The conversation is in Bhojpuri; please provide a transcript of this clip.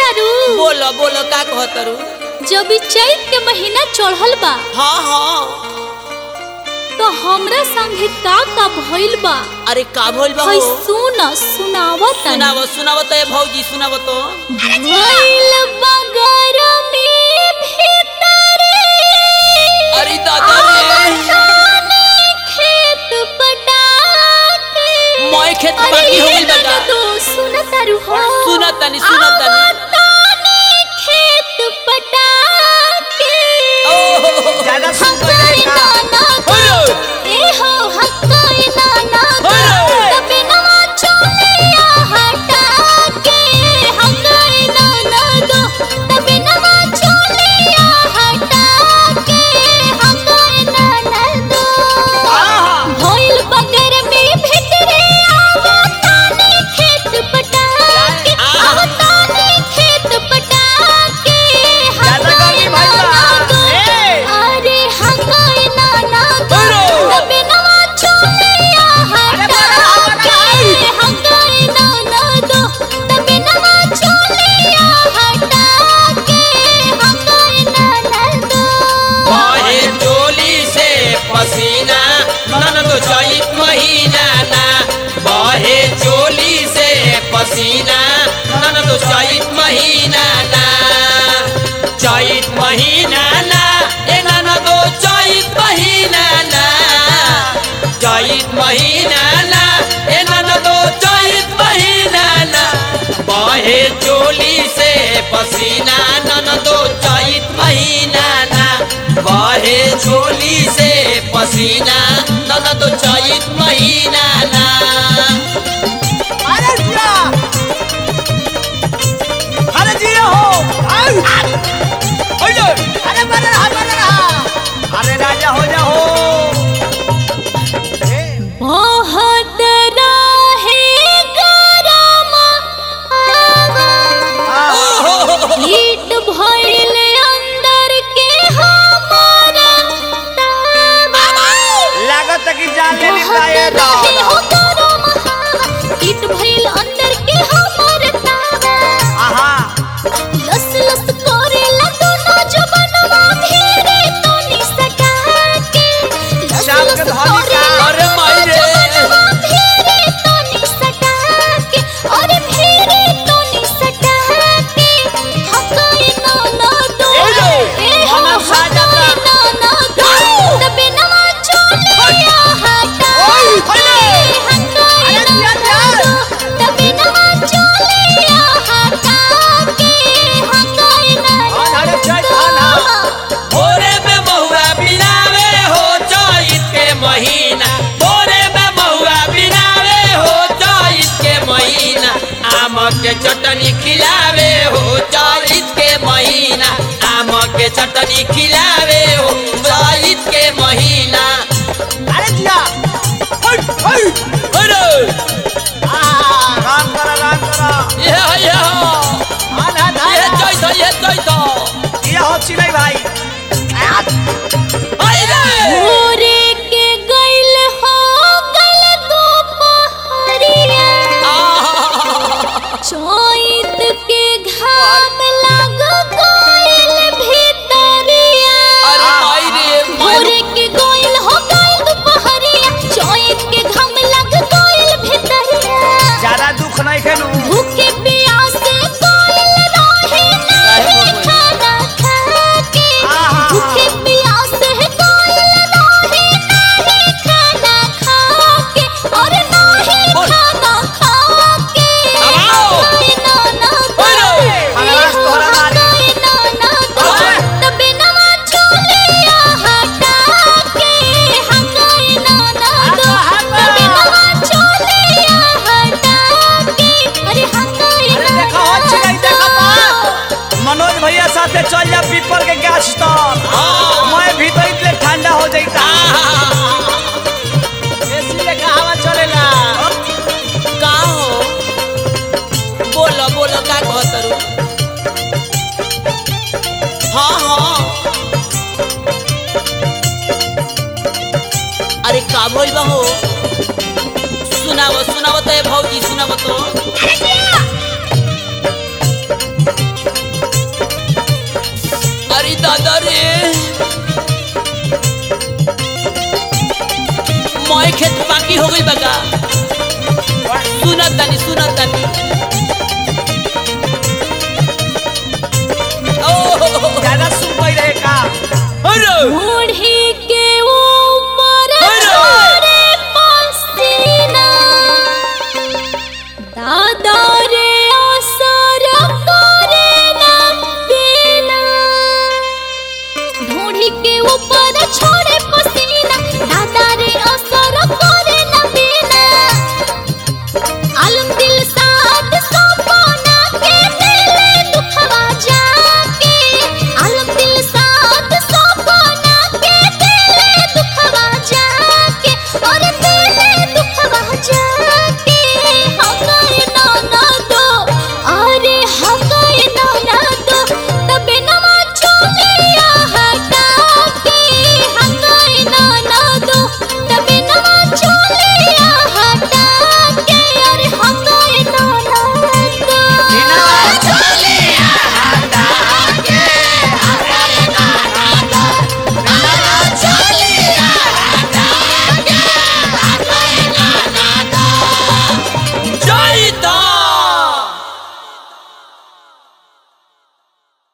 तारू बोलो बोलो का कहतरू जब ई चैत के महीना चढ़ल बा हाँ हाँ तो हमरा संगे का का भइल बा अरे का भइल बा हई हो? सुन सुनावा तनी सुनावो सुनावो तो ये भौजी सुनावो तो भइल बा गरमी भीतरे अरे दादा रे खेत पटाके मोय खेत अरे बाकी हो ये गइल बा तो सुन तारू हो सुनत तनी सुनत तनी आवतानी खेत पटाके ओहो ज्यादा सुन तो हकाई जाएगा नाना हेलो ए हो हकाई नाना हेलो तबे नवा चोलिया हटा के हकाई नाना दो तबे नवा चोलिया हटा के हकाई नाना दो भइल बगर में भितरे आवतानी खेत पटाके आहा। आवतानी खेत पटाके ज्यादा गर्मी भइल बा। ए। अरे हकाई नाना दो हेलो। तबे नवा चोलिया अरे हटा बड़ा, बड़ा। के हकाई नाना दो तबे नवा चोलिया हटा के हकाई नाना दो बहे चोली से पसीना नन तो चैत महीना ना बहे चोली से पसीना नन तो चैत महीना ना चैत महीना ना ए नन तो चैत महीना ना चैत महीना ना ए नन तो चैत महीना ना बहे चोली से पसीना नन तो चैत महीना ना बहे चोली से पसीना नन तो चैत महीना ना अरे जिया अरे जिया हो आउ ओइलो अरे बन रहा बन रहा अरे राजा हो जा हो ए, बहुत रहे गरम आ, हीट भइल अंदर के हमारा लागत कि जान ले ली बहुत जाए रहे हो गरम हीट भइल अंदर के हमारा तारा आहा लस लस करेला दोनों जबनवा भेरे तो निसका के लस शाम लस के धनी का। करेला अरे माई रे। जबनवा भेरे तो निसका के अरे भेरे तो निसका के हकाई ना ना दो ए लो, ए हो मानव साजा हकाई का। ना ना दो तबे नवा चोलिया हटा ओए, के ओए। हकाई अरे ना जिया, ना जिया। दो तबे नवा चोलिया हटा के हकाई ना धान हरे चैत धान हा। भोरे में महुआ बिनावे हो चैत के महीना भोरे में महुआ बिनावे हो चैत के महीना आम के चटनी खिलावे हो चैत के महीना आम के चटनी खिलावे हो चैत के महीना अरे जिया ओइ ओइ अरे आ राम करा राम करा ये है, ये है। धान हा धान ये हा। चैत है, ये चैत है। ये हो चिलै भाई आ, आई रे। भोरे के गइल हो गल दोपहरिया आहा। चैत के घाम लग गइल भीतरिया अरे माई रे माई भोरे के गइल हो गइल दोपहरिया चैत के घाम लग गइल भीतरिया ज्यादा दुख नहीं खेलू भूखे प्यासे गइल रहे नाही खाना खाके आहा। भूखे प्यासे गइल रहे नाही खाना खाके और नाही बोल। खाना खाके आओ। हकाई नाना दो, बोलो। खगड़ास ए हो तोहरा मारी। हकाई नाना दो, ओए। तबे नवा चोलिया हटा के हकाई नाना दो, हटा, हटा। तबे नवा चोलिया हटा के अरे हकाई अरे नाना देखो हो चिलै दो। देखो बा मनोज भैया साथे चल जा पीपल के गाछ तर हाँ। मैं भीतर इतने ठंडा हो जाता आहा। एसी लेखा हवा चलेला का हो बोलो बोलो का कहतरू हाँ हाँ अरे का बोल हो सुनावो सुनावो तो ये भौजी सुनावो तो रे मैं खेत बाकी हो गई बगा